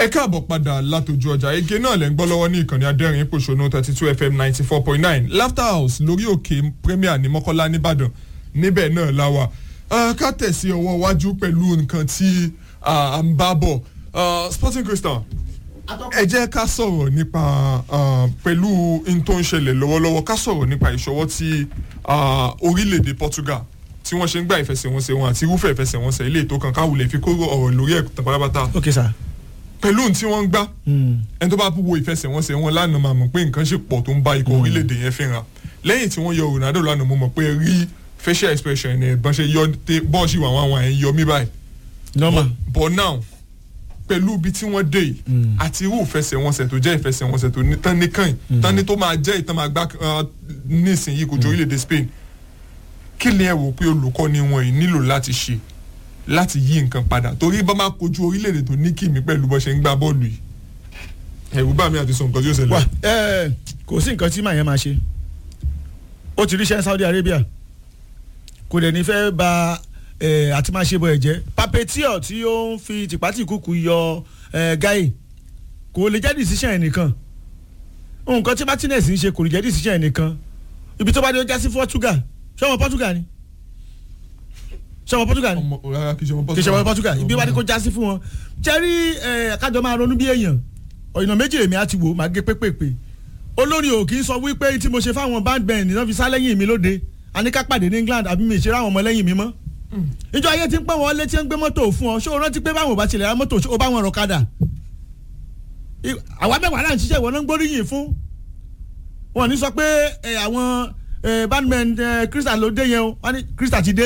ẹ káàbọ̀ padà látòjú ọjà ege náà lẹ́ ń gbọ́ lọ́wọ́ ní ìkànnì adẹ́rìn pòṣónú thirty two fm ninety four point nine laughter house lórí òkè premier ní mọ́kọ́lá nìbàdàn níbẹ̀ náà la wà ká tẹ̀sí ọwọ́ iwájú pẹ̀lú nǹkan tí à ń bá bọ̀ sporting crystal ẹ jẹ́ ká sọ̀rọ̀ nípa pẹ̀lú n tó ń ṣẹlẹ̀ lọ́wọ́lọ́wọ́ ká sọ̀rọ̀ nípa ìṣọwọ́ tí orílẹ̀-èdè portugal tí wọ́n ṣe ń gba ìfẹsẹ̀wọnsẹ̀ wọn àti irúfẹ́ ìfẹsẹ̀wọnsẹ̀ ilé ètò kan káwulẹ̀ fi kóró ọ̀rọ̀ lórí ẹ̀ pátápátá ok sir. pẹ̀lú ohun tí wọ́n ń gbá ẹni tó bá wo ìfẹsẹ̀wọnsẹ̀ wọn lánàá máa mọ̀ pé nǹkan ṣe pọ̀ tó ń bá ikọ̀ orílẹ̀-èdè yẹn fínra lẹ́yìn tí wọ́n yọ ronaldo lánàá mo mọ̀ pé rí facial expression ẹ̀ bọ́n ṣe yọ bọ́ọ̀ṣì wà wọn àwọn ẹ̀ ń yọ mí báyìí. normal. but now pẹ̀lú ibi tí wọ́n dé yìí àti irú ìfẹsẹ̀wọnsẹ̀ tó jẹ́ ìfẹsẹ̀wọnsẹ̀ tó ní tán ní kàn yìí tán ní tó máa jẹ́ ìtàn máa gbá nísìnyí kò jọ orílẹ̀-èdè spain kí ni ẹ wò pé olùkọ́ni wọn yìí nílò láti ṣe láti yí nǹkan padà torí bá máa kojú orílẹ̀-èdè tó ní kìmí pẹ̀lú bó ṣe ń gbá bọ́ọ̀lù yìí ẹ̀rù bá mi àti sọ nǹkan tí ó ṣẹlẹ̀. wà ẹ kò sí nǹkan tí màá yẹn máa ṣe ó ti ríṣẹ́ saudi arabia kò dẹ̀ ní fẹ́ ba ẹ àti máa ṣe bọ̀ ẹ̀ jẹ́ papetior tí ó ń fi tìpátìkúkú yọ ẹ gáì kò lè jẹ́ decision ẹ̀ nìkan nǹkan tí martinez ń ṣe kò lè jẹ́ decision ẹ̀ nìkan ibi tó bá dé ó já sí portugal ṣé ọmọ portugal ni ṣé ọmọ portugal ni ọmọ rárá kì í ṣe ọmọ kì í ṣe ọmọ portugal ibi wá ní kó já sí fún wọn jẹ́rí ẹ̀ kájọ máa ronú bí èèyàn ọ̀yìnà méjì èmi á ti wò máa gé pépèpè olórin ò kì í sọ wípé tí mo ṣe fáwọn band band náà fi sá lẹ́yìn mi lóde àníká pàdé ní england àbí mi ìṣeré àwọn ọmọ lẹ́yìn mi mọ́ ìjọ ayé ti ń pẹ́ wọn létí ń gbé mọ́tò fún ọ ṣé o rántí pé báwọn ò bá tilẹ̀ ra mọ́tò ṣé o bá wọn rọ̀ kadà àwa mẹ́wàá náà ń ṣiṣẹ́ ìwọ náà ń gbóríyìn fún wọn ní sọ pé àwọn bandman crystal ló dé yẹn o wọn ní crystal ti dé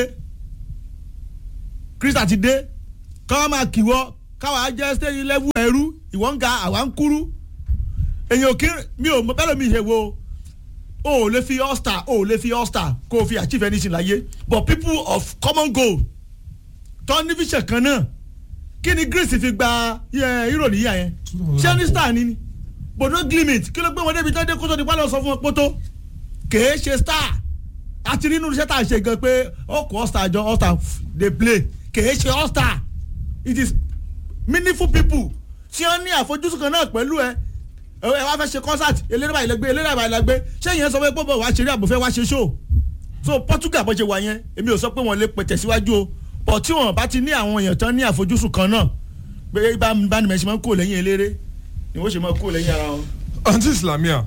crystal ti dé káwọn máa kìwọ káwọn jẹ́ stage level ẹrú ìwọ ń ga àwa ń kúrú èyàn kí mi ò bẹ́ẹ̀ lómi ìṣe wo o ò lè fi all star o ò lè fi all star kó o fi achieve anything láyé but people of common goal tó ní vision kan náà kí ni greece fi gba hero níyà yẹn ṣé ní star ni ni bodo glimit kí ló gbé wọn débi tó dé kótó ní pálọ̀ sọ fún wọn pótó kèé ṣe star àti nínú iṣẹ́ tá a ṣe gan pé ó kó all star jọ all star dey play kèé ṣe all star it is meaningful people tí wọ́n ní àfojúsùn kan náà pẹ̀lú ẹ ẹ wá fẹ́ ṣe concert eléré báyìí lẹ́gbẹ́ eléré báyìí lẹ́gbẹ́ ṣé ìyẹn sọ pé pọ́pọ́ wàá ṣeré àbòfẹ́ wàá ṣe show so Portugal bó ṣe wà yẹn èmi ò sọ pé wọ́n lè pẹ̀tẹ̀ síwájú o but tí wọ́n bá ti ní àwọn èèyàn tán ní àfojúsùn kan náà pé bánimẹ̀ ṣe máa ń kó lẹ́yìn eléré ni wọ́n ṣe máa ń kó lẹ́yìn ara wọn. àǹtí islamia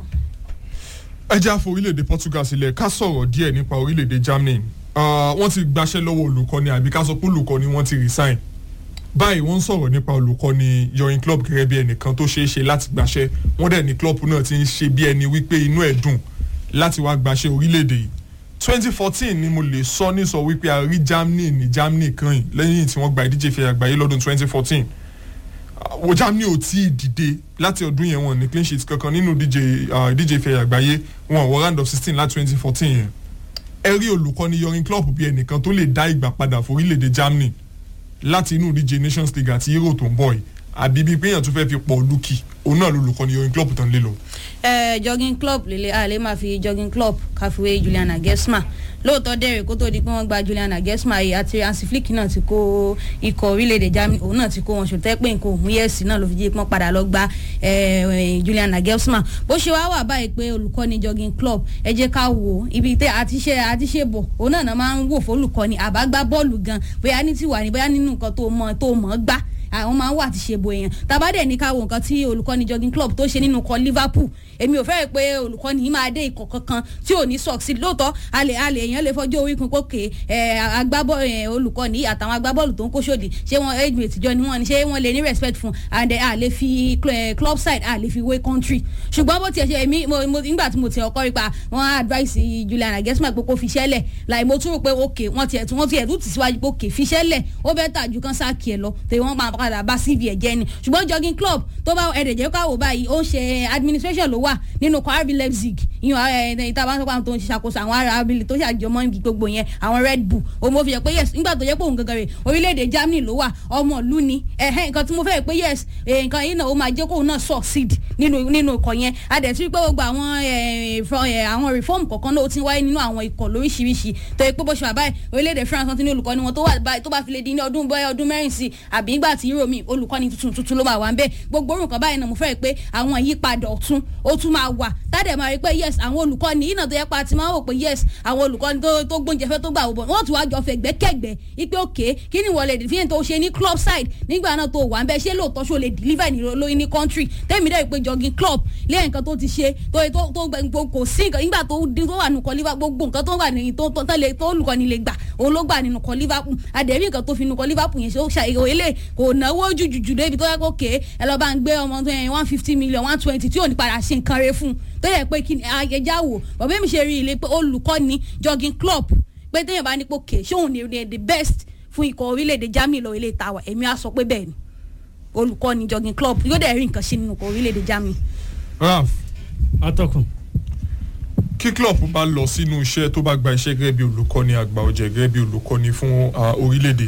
ẹ jẹ́ àfọ orílẹ̀-èdè Portugal sílẹ̀ ká sọ̀rọ̀ díẹ̀ nípa orílẹ̀-èdè Germany wọ́n ti gbaṣẹ́ lọ́wọ́ olùkọ́ni àbí ká sọ pé olùkọ́ni wọ́n ti resign báyìí wọ́n ń sọ̀rọ̀ nípa olùkọ́ni yọrin club gẹ́gẹ́ bí ẹnìkan tó ṣeé ṣe láti gbàṣẹ́ wọ́n dẹ̀ ní club náà ti ń ṣe bí ẹni wípé inú ẹ̀ dùn láti wá gbàṣẹ́ orílẹ̀-èdè yìí twenty fourteen ni mo lè sọ ní sọ wípé a rí Germany ní Germany kan yìí lẹ́yìn tí wọ́n gba ìdíje ìfẹ́ àgbáyé lọ́dún twenty fourteen wo Germany ò tí ì dìde láti ọdún yẹn wọn ní clean sheet kankan nínú ìdíje ìfẹ́ àgbáyé wọn wọ round of sixteen láti twenty fourteen yẹn ẹ rí olùkọ́ni yọrin club bí ẹnìkan tó lè dá ìgbà padà fún orílẹ̀-èdè Germany láti inú ìdíje nations league àti euro tó ń bọ̀ yìí àbí bíi péyàn tó fẹ́ fi pọ̀ lùkì òun náà lolùkọ́ni yọrin club tán lé lọ. ẹ jogging club lele a lè máa fi jogging club káfíwé Juliana Gesma lóòótọ́ dẹ̀rẹ̀ kó tó di pé wọ́n gba Juliana Gesma yìí àti Hansi Flick náà ti kó ikọ̀ orílẹ̀-èdè Germany òun náà ti kó wọn ṣòtẹ́ pé nǹkan òun yẹ̀sì náà ló fi jí pọ́n padà lọ gba Juliana Gesma bó ṣe wá wà báyìí pé olùkọ́ni jogging club ẹ jẹ́ ká wò ó ibi tẹ́ àtiṣe àtiṣe bọ̀ òun náà máa ń wò fólùkọ́ni àbágbá bọ́ọ̀lù gan bóyá ní tiwa ní bóyá nínú nǹkan tó mọ̀ tó mọ̀ gbá àwọn máa ń wà ti ṣe bo èèyàn tàbádẹ́ ní ká wo nǹkan tí olùkọ́ni jogging club tó ṣe nínú kọ Liverpool èmi ò fẹ́rẹ̀ pé olùkọ́ni yìí máa dé ikọ̀ kankan tí ò ní succeed lóòótọ́ alẹ́ alẹ́ èèyàn lè fọjọ́ orí kun pókè agbábọ́ọ̀lù olùkọ́ni àtàwọn agbábọ́ọ̀lù tó ń kó sódì ṣé wọn age mate jọ ni wọn ni ṣé wọn lè ní respect fún and a lè fi club side a lè fi wé country ṣùgbọ́n bó tiẹ̀ ṣe èmi nígbà tí mo ti ọkọ rí pa wọn advice Juliana Gesma pé kó fi ṣẹ́lẹ̀ láì mo tún rò pé ok wọ́n tiẹ̀ tún wọ́n tiẹ̀ tún tì síwájú pé ok fi ṣẹ́lẹ̀ ó bẹ́ẹ̀ tà ju kan sáàkì ẹ̀ lọ tèmi wọ́n máa padà bá cv ẹ̀ jẹ́ ni ṣùgbọ́n jogging club tó bá ẹ̀rẹ̀ jẹ́ káwọ́ báyìí ó ń ṣe administration ló wà nínú kọ́ RB Leipzig ìyọ̀n ìta bá ń sọ́kọ́ àwọn tó ń ṣàkóso àwọn ará abili tó ṣàjọmọ́ gbogbo yẹn àwọn red bull òun mo fi yẹ pé yes nígbà tó yẹ pé òun gangan rè orílẹ̀-èdè germany ló wà ọmọ ìlú ni ẹ̀hẹ́ nǹkan tí mo fẹ́ pé yes eh, nǹkan yìí náà ó máa jẹ́ kóun náà succeed nínú nínú ikọ̀ yẹn a dẹ̀ ti rí pé gbogbo àwọn eh, fro- eh, àwọn reform kọ̀ọ̀kan náà ó ti ń wáyé nínú àwọn ikọ̀ lóríṣiríṣi tó yẹ pé bó ṣe wà báyìí orílẹ̀-èdè france wọn ti ní olùkọ́ni wọn tó wà báyìí tó bá fi lè di ní ọdún bóyá ọdún mẹ́rin sí àbí nígbà tí euro mi olùkọ́ni tuntun tuntun ló máa wà ń bẹ́ẹ̀ gbogbo orúkọ báyìí náà mo fẹ́ pé àwọn ìyípadà ọ̀tún ó tún máa wà tádẹ̀ máa rí pé yes àwọn olùkọ́ni yìí náà tó yẹ pa ti máa ń wò pé yes àwọn olùkọ́ni tó tó gbóúnjẹ fẹ́ tó gbà wò bọ̀ wọ́n tún wá jọ fẹ̀gbẹ́kẹ̀gbẹ́ ipe òkè kí ni wọ́n lè fi tó ṣe ní club side nígbà náà tó wà ń bẹ́ ṣé lóòótọ́ ṣó lè deliver ní lóyún ní country tẹ́mi dẹ́ pé jogging club lẹ́yìn nǹkan tó ti ṣe tó tó tó gbẹ- kò sí nǹkan nígbà tó dín tó wà nù kọ́ liverpool gbogbo nǹkan tó wà ní tó tó tó lè- tó olùkọ́ni lè gbà òun ló gbà nínú kọ́ liverpool àdẹ̀rí nǹkan tó fi nù kọ́ liverpool yẹn ṣe ó ṣàyẹ̀wò ilé kò náwó jùjùjù débi tó yẹ kó ké ẹ lọ́ọ́ bá ń gbé ọmọ tó yẹn one fifty million one twenty tí ò ní padà ṣe nǹkan rẹ fún un tó yẹ pé kí ni ayẹjà wò bàbá mi ṣe rí ilé pé olùkọ́ni jogging club pé téèyàn bá ní pé òkè ṣóun ni the best fún ikọ̀ orílẹ̀-èdè germany lọ ilé ìtawà èmi á sọ pé bẹ́ẹ̀ ni olùkọ́ni jogging club yóò dẹ̀ rí nǹkan ṣe nínú ikọ̀ orílẹ̀-èdè germany. raf atọ́kùn. kí club bá lọ sínú iṣẹ́ tó bá gba iṣẹ́ gẹ́gẹ́ bí olùkọ́ni àgbà ọ̀jẹ̀ gẹ́gẹ́ bí olùkọ́ni fún ah, orílẹ̀-èdè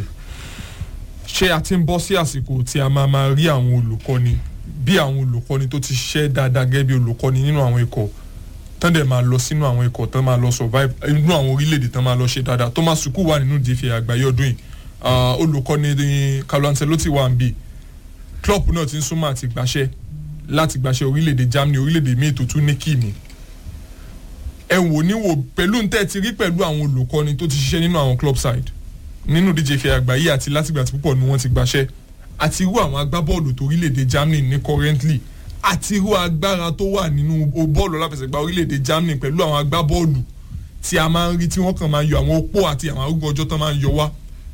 ṣé a ti ń bọ́ sí àsìkò tí a máa máa rí àwọn olùkọ́ni bí àwọn olùkọ́ni tó ti ṣiṣẹ́ dáadáa gẹ́gẹ́ bí olùkọ́ni nínú àwọn ikọ̀ tán dẹ̀ máa lọ sínú àwọn ikọ̀ tán máa lọ survive inú àwọn orílẹ̀-èdè tán máa lọ ṣe dáadáa Thomas Tuchel wà nínú ìdíje àgbáyé ọdún yìí Ah, olùkọ́ni ní Carlo Ancelotti wà ń bì club náà ti ń súnmọ́ àti gbàṣẹ́ láti gbàṣẹ́ orílẹ̀-èdè Germany orílẹ̀-èdè míì tó tún ní kíìmì ẹ wò ní wò pẹ̀lú ń tẹ́ ti rí pẹ̀lú àwọn olùkọ́ni tó ti ṣiṣẹ́ nínú àwọn club side nínú ìdíje ìfẹ́ àgbáyé àti látìgbà tí púpọ̀ ni wọ́n ti gbàṣẹ́ àti irú àwọn agbábọ́ọ̀lù tó orílẹ̀-èdè Germany ní currently àti irú agbára tó wà nínú o- bọ́ọ̀lù aláfẹsẹ̀gbá orílẹ̀-èdè Germany pẹ̀lú àwọn agbábọ́ọ̀lù tí a máa ń rí tí wọ́n kàn máa ń yọ àwọn opó àti àwọn arúgbó ọjọ́ tán máa ń yọ wá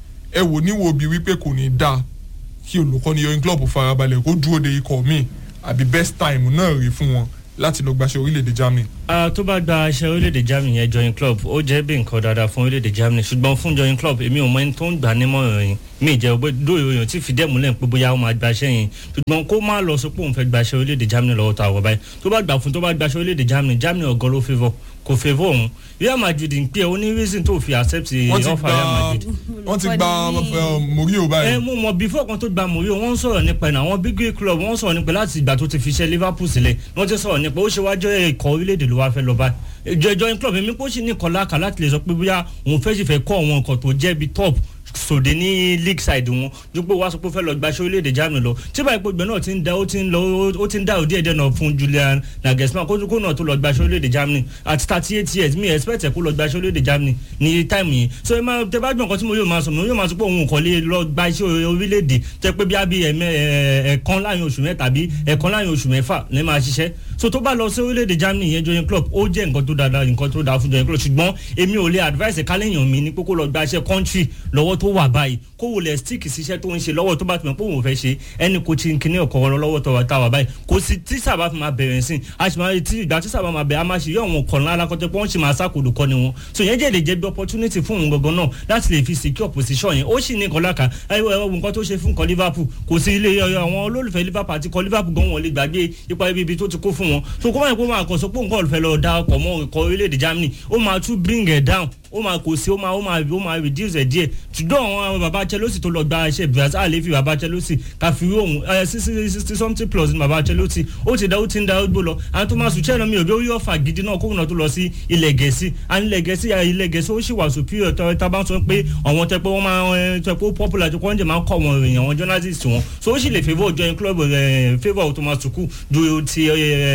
ẹ wò ní wo bí wípé kò ní dáa kí olùkọ́ni yọrin club farabalẹ̀ kó dúró de ikọ̀ míì àbí best time náà rí fún wọn láti lọ gbaṣẹ́ orílẹ̀-èdè Germany. Ah, tó bá gba aṣẹ orílẹ̀-èdè Germany yẹn join club ó jẹ́ bí nǹkan dáadáa fún orílẹ̀-èdè Germany ṣùgbọ́n fún join club èmi ò mọ ẹni tó ń gbà nímọ̀ràn yìí mi jẹ́ ògbé dóò ìròyìn tí fìdí ẹ̀ múlẹ̀ pé bóyá ó máa gbaṣẹ́ yẹn ṣùgbọ́n kó má lọ sọ pé òun fẹ́ gbaṣẹ́ orílẹ̀-èdè Germany lọ́wọ́ tó àwọ̀ báyìí tó bá gbà fún tó bá gbaṣẹ́ orílẹ̀-èdè Germany Germany ọ̀gọ́ ló favour kò favour òun Real Madrid ń pè é ó ní reason tó fi accept wọ́n ti offer Real gba Madrid wọ́n ti gba Olùkọ́ni- eh, Mourinho ẹ báyìí. mú mọ before kan tó gba mourinho wọ́n ń sọ̀rọ̀ nípa ẹ̀ náà àwọn big grey club wọ́n ń sọ̀rọ̀ nípa láti ìgbà tó ti fi ṣe liverpool sílẹ̀ wọ́n ti sọ̀rọ̀ nípa ó ṣe wájú ikọ̀ orílẹ̀-èdè ló wá fẹ́ lọ bá ìjọ ìjọ club èmi kò sì ní kọlá kà láti lè sọ pé bóyá òun fẹ́ sì fẹ́ kọ́ àwọn nǹkan tó jẹ́ bí top sòdè ní league side wọn dípò wá sọ pé ó fẹ́ lọ gbaṣẹ́ orílẹ̀-èdè germany lọ tí báyìí pé ìgbẹ́ náà ti ń da ó ti ń lọ ó ti ń dá òdí ẹ̀dẹ̀ náà fún julian nagelsmann kó kó náà tó lọ gbaṣẹ́ orílẹ̀-èdè germany at thirty eight years mi expect ẹ̀ kó lọ gbaṣẹ́ orílẹ̀-èdè germany ní time yìí so ẹ máa tẹ bá gbọ́n nǹkan tí mo yóò máa sọ mo yóò máa sọ pé òun kò lè lọ gba iṣẹ́ orílẹ̀-èdè tẹ pé bí a bí ẹ̀ẹ̀kan láàrin oṣù mẹ́ta tàbí ẹ̀ẹ̀kan láàrin oṣù mẹ́fà ní máa ṣiṣẹ́ so tó bá lọ sí orílẹ̀-èdè germany yẹn joyin club ó jẹ́ nǹkan tó dáadáa nǹkan tó dáa fún joyin club ṣùgbọ́n èmi ò lè advice kálẹ̀yàn mi ní pé kó lọ gba iṣẹ́ country lọ́wọ́ tó wà báyìí kó wò lẹ̀ stick síṣẹ́ tó ń ṣe lọ́wọ́ tó bá ti mọ̀ pé òun fẹ́ ṣe ẹni kò tí kìíní ọkọ̀ lọ́wọ́ tó wà tá wà báyìí kò sí tí sábà fi máa bẹ̀rẹ̀ sí a sì máa tí ìgbà tí sábà máa bẹ̀rẹ̀ a máa ṣe yọ àwọn ọkọ̀ ńlá alákọ̀tẹ́ pé wọ́n sì máa sákòdò kọ́ ni wọn so yẹn jẹ́ lè jẹ́ bí opportunity fún òun gangan náà láti lè fi secure position yẹn ó sì ní nǹkan láka ẹwọ ẹwọ nǹkan tó ṣe fún nǹkan liverpool kò sí ilé àwọn olólùfẹ́ liverpool àti kọ liverpool gan wọn lè gbàgbé ipa ibi ibi tó ti kó fún wọn so kó máa kó máa kàn sọ pé nǹkan olùfẹ́ lọ da ọkọ̀ mọ́ ikọ̀ orílẹ̀-èdè germany ó máa tún bring it down ó máa kò sí ó máa ó máa ó máa reduce ẹ̀ díẹ̀ ṣùgbọ́n àwọn baba chelsea tó lọ gba iṣẹ́ brazil àlè fi baba chelsea káfí òun ẹ sixty sixty something plus ní baba chelsea ó ti da ó ti ń da ó gbó lọ àwọn tó máa sùn chelsea mi ò bí ó yọ fà gidi náà kóhùn náà tó lọ sí ilẹ̀ gẹ̀ẹ́sì à ilẹ̀ gẹ̀ẹ́sì ilẹ̀ gẹ̀ẹ́sì ó sì wà superior tó tá bá ń sọ pé àwọn tẹ pé wọ́n máa tẹ pé ó popular tó kọ́ ń jẹ́ máa ń kọ́ àwọn èèyàn àwọn journalist wọn so ó sì lè favour join club favour tó máa sùkú ju ti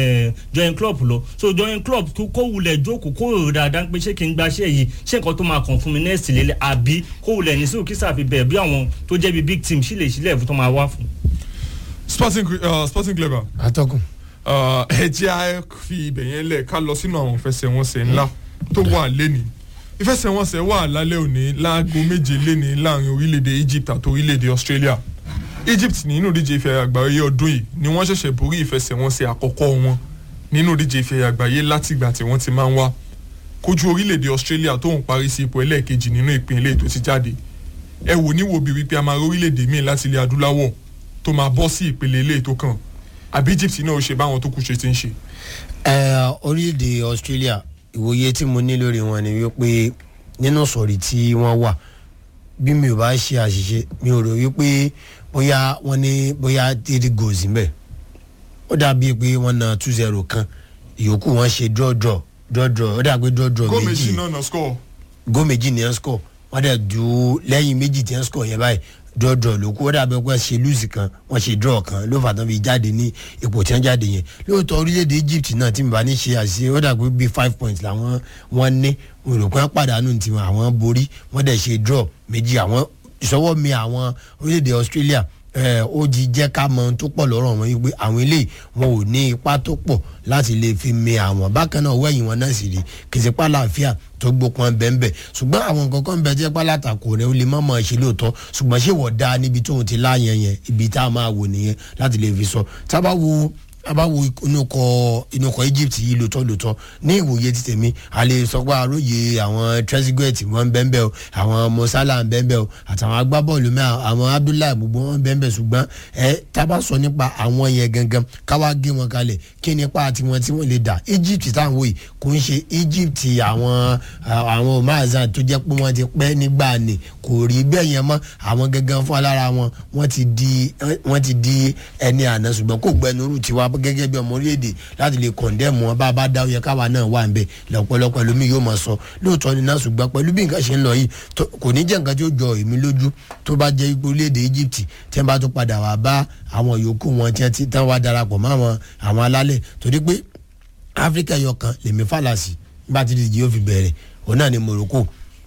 join club lọ so join club kó wulẹ̀ jókòó kó rò dáadáa pé ṣé kí n gbaṣẹ́ yìí ṣé nǹkan tó máa kàn fún mi next lélẹ̀ àbí kó wulẹ̀ ní sóò kí sàfi bẹ̀rẹ̀ bí àwọn tó jẹ́ bí big team sílẹ̀ sílẹ̀ fún tó máa wá fún. sporting uh, sporting clever atọ́kùn. uh, ẹ jẹ́ á fi ibẹ̀ yẹn lẹ̀ ká lọ sínú àwọn ìfẹsẹ̀wọnsẹ̀ ńlá tó wà lẹ́ni ìfẹsẹ̀wọnsẹ̀ wà lálẹ́ òní láago méje lẹ́ni láàrin orílẹ̀-èdè Egypt àti orílẹ̀-èdè Australia Egypt nínú ìdíje ìfẹ́ àgbáyé ọdún yìí ni wọ́n ṣẹ̀ṣẹ̀ borí ìfẹsẹ̀wọnsẹ̀ àkọ́kọ́ wọn nínú ìdíje ìfẹ́ àgbáyé látìgbà tí wọ́n ti máa ń wá kojú orílẹ̀-èdè Australia tó ń parí sí ipò ẹlẹ́ẹ̀kejì nínú ìpínlẹ̀ tó ti jáde ẹ wò ní wo bí wípé a máa rí orílẹ̀-èdè míì láti ilẹ̀ adúláwọ̀ tó máa bọ́ sí ìpele ilé tó kàn àbí egypt náà ó ṣe báwọn tó kù ṣe ti ń ṣe. ẹ orílẹ̀-èdè australia ìwòye tí mo ní lórí wọn ni wípé nínú sọ̀rí tí wọ́n wà bí mi ò bá ṣe àṣìṣe mi ò rò wípé bóyá wọ́n ní bóyá three goals níbẹ̀ ó dàbí pé wọ́n na two zero kan ìyókù wọ́n ṣe draw draw draw draw ó dàbí draw draw góò méjì méjì náà náà score. góò méjì ní ẹ̀ score wọ́n dẹ̀ du lẹ́yìn méjì tí ẹ̀ score yẹn báyìí draw draw ló kú ó dàbí pé ṣe lose kan wọ́n ṣe draw kan ló fà tán fi jáde ní ipò tí wọ́n jáde yẹn lóòótọ́ orílẹ̀-èdè egypt náà tí mi bá ní ṣe àṣìṣe ó dàbí bíi five points làwọn wọ́n ní mo rò pé wọ́n pàdánù tiwọn àwọn borí wọ́n dẹ̀ ṣe draw méjì àwọn ìṣọwọ́ mi àwọn orílẹ̀-èdè australia ẹ ó di jẹ́ ká mọ ohun tó pọ̀ lọ́rọ̀ wọn wípé àwọn eléyìí wọn ò ní ipa tó pọ̀ láti lè fi mi àwọn bákan náà wẹ̀yìn wọn náà sì rí kìsìpá láàfíà tó gbópọn bẹ́ẹ̀nbẹ́ ṣùgbọ́n àwọn nǹkan kan bẹ tí ẹpá látakò rẹ ó lè má mọ̀ ṣe lóòótọ́ ṣùgbọ́n ṣé wọ́n dá níbi tóun ti láàyàn yẹn ibi tá a máa wò nìyẹn láti lè fi sọ tábà wo tábà wo inú kọ inú kọ egypt yìí lóòótọ́ lóòótọ́ ní ìwòye ti tèmi a lè sọ pé àròyé àwọn trezeguet wọn bẹ́ẹ̀nbẹ́ o àwọn mosala bẹ́ẹ̀nbẹ́ o àtàwọn agbábọ́ọ̀lù mẹ́ àwọn abdullahi gbogbo wọn bẹ́ẹ̀nbẹ́ ṣùgbọ́n ẹ tábà sọ nípa àwọn yẹn gangan káwá gé wọn kalẹ̀ kí nípa tiwọn tí wọ́n lè dà egypt táwọn wòye kò ń ṣe egypt àwọn àwọn omazan tó jẹ́ pé wọ́n ti pẹ́ nígbà ni kò rí bẹ́ẹ̀ yẹn mọ́ àwọn gangan fún alára wọn wọ́n ti di wọ́n ti di ẹni àná ṣùgbọ́n kò gbẹnurú tiwa gẹ́gẹ́ bí ọmọ orílẹ̀-èdè láti lè kọ̀ndẹ́mù wọn bá a bá dá oyè káwa náà wà nbẹ lọ́pọ̀lọpọ̀ lómi yóò máa sọ lóòótọ́ ni náà ṣùgbọ́n pẹ̀lú bí nǹkan ṣe ń lọ yìí tó- kò ní jẹ́ nǹkan tí ó jọ èmi lójú tó bá jẹ́ ipò orílẹ̀-èdè egypt tí wọ́n bá tún padà wá bá àwọn yòókù wọn tí wọ́n ti tán wá darapọ̀ mọ́ àwọn àwọn alálẹ̀ torí pé áfíríkà yọkan lèmi fàlàsì nígbà tí ìdíje yóò fi bẹ̀rẹ̀ òun náà ni morocco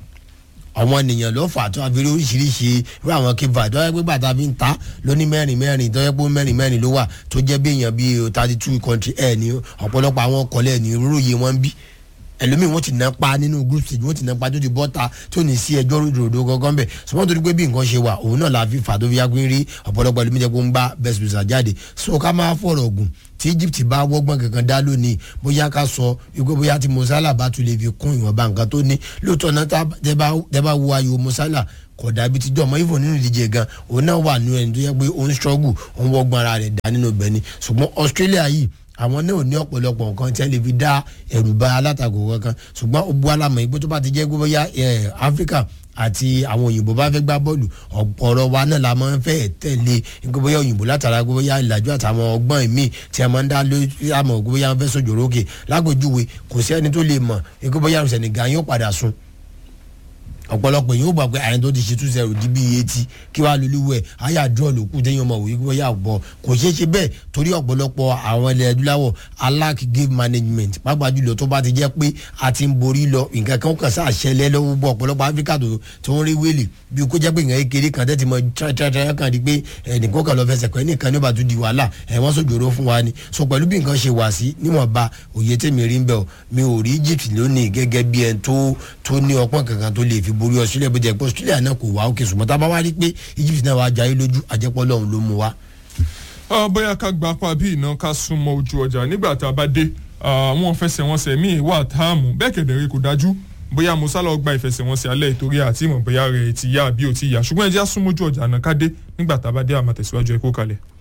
àwọn ènìyàn ló fà tó àfi oríṣiríṣi irú àwọn kíva tó yẹ pé bàtà fi ń ta lóní mẹ́rin mẹ́rin tó yẹ pé mẹ́rin mẹ́rin ló wà tó jẹ́ bí èèyàn bíi thirty two country ẹ̀ ní ọ̀pọ̀lọpọ̀ àwọn ọkọ̀lẹ̀ ní rúròyè wọn bí ẹlòmíì wọn ti ná pa nínú group stage wọn ti ná pa tó ti bọ́ta tó ní sí ẹjọ́ ròdòdó gangan bẹ̀ sọmọ́ torí pé bí nǹkan ṣe wà òun náà la fi fà tó fi yàgbé rí ọ̀pọ̀lọpọ̀ ẹlòmíì jẹ́ pé ń bá best loser jáde so ká máa fọ̀rọ̀ gùn tí egypt bá wọ́gbọ́n kankan dá lónìí bóyá ká sọ wípé bóyá tí mosala bá tún lè fi kún ìwọ̀nba nǹkan tó ní lóòótọ́ náà tá- tẹ́ bá- tẹ́ bá wo ayò mosala kò dàbí tíjọ́ ọmọ ifo nínú ìdíje gan òun náà wà nínú ẹni tó yẹ pé òun struggle òun wọ́gbọ́n ara rẹ̀ dá nínú bẹ́ẹ̀ ni ṣùgbọ́n australia yìí àwọn náà ò ní ọ̀pọ̀lọpọ̀ nǹkan tí wọ́n lè fi dá ẹ̀rù bá alátakò kankan ṣùgbọ́n ó bu alámọ̀ yìí pé tó bá ti jẹ́ pé bóyá ẹ̀, áfíríkà àti àwọn òyìnbó bá fẹ́ gbá bọ́ọ̀lù ọ̀pọ̀rọ̀ wa náà la máa ń fẹ́ tẹ̀lé nígbà bóyá òyìnbó látara gbé bóyá ìlàjú àtàwọn ọgbọ́n míì tí a máa ń dá lórí àmọ̀ gbé bóyá wọn fẹ́ sojòrò òkè lágbèjúwe kò sí ẹni tó lè mọ̀ nígbà bóyá Senegal yóò padà sun ọ̀pọ̀lọpọ̀ yóò gbà pé àyẹ̀ntó ti ṣe two zero di bíi etí kí wàá lulúwẹ̀ àyà draw ló kù téèyàn mọ̀ wípé bóyá bọ̀ kò ṣeé ṣe bẹ́ẹ̀ torí ọ̀pọ̀lọpọ̀ àwọn ilẹ̀ adúláwọ̀ alack game management pàápàá jùlọ tó bá ti jẹ́ pé a ti ń borí lọ nǹkan kan kàn sáà ṣẹlẹ̀ lọ́wọ́ bọ̀ ọ̀pọ̀lọpọ̀ áfíríkà tó tó ń rí wéèlì bí kò jẹ́ pé nǹkan kékeré kan tẹ́tí mọ tírátírátíra kan di pé ẹnìkan kan lọ fẹsẹ̀ pẹ́ nìkan ní ó bá tún di wàhálà ẹ̀ wọ́n sòjòrò fún wa ni so pẹ̀lú bí nǹkan ṣe wà sí níwọ̀nba òye tèmi rí ń bẹ̀ ọ́ mi ò rí egypt lónìí gẹ́gẹ́ bí ẹni tó tó ní ọpọ́n kankan tó lè fi borí australia bó jẹ́ pé australia náà kò wá òkè ṣùgbọ́n tá a bá wá rí pé egypt náà wàá jayé lójú àjẹpọ̀ lọ́hùn ló mú wa. Ah, bóyá ká gba apá bí iná ká súnmọ́ ojú ọjà nígbà tá a bá dé àwọn fẹsẹ̀wọnsẹ̀ míì wà táàmù bẹ́ẹ̀ kẹ̀dẹ̀rẹ́ kò dájú bóyá musa lọ gba ìfẹsẹ̀wọnsẹ̀ alẹ́ ìtorí àti ìmọ̀ bóyá rẹ̀ ti yá àbí ò ti yá ṣùgbọ́n ẹ jẹ́ á súnmọ́ ojú ọjà náà ká dé nígbà tá a bá dé àmọ̀ tẹ̀síwájú ẹ kó kalẹ̀.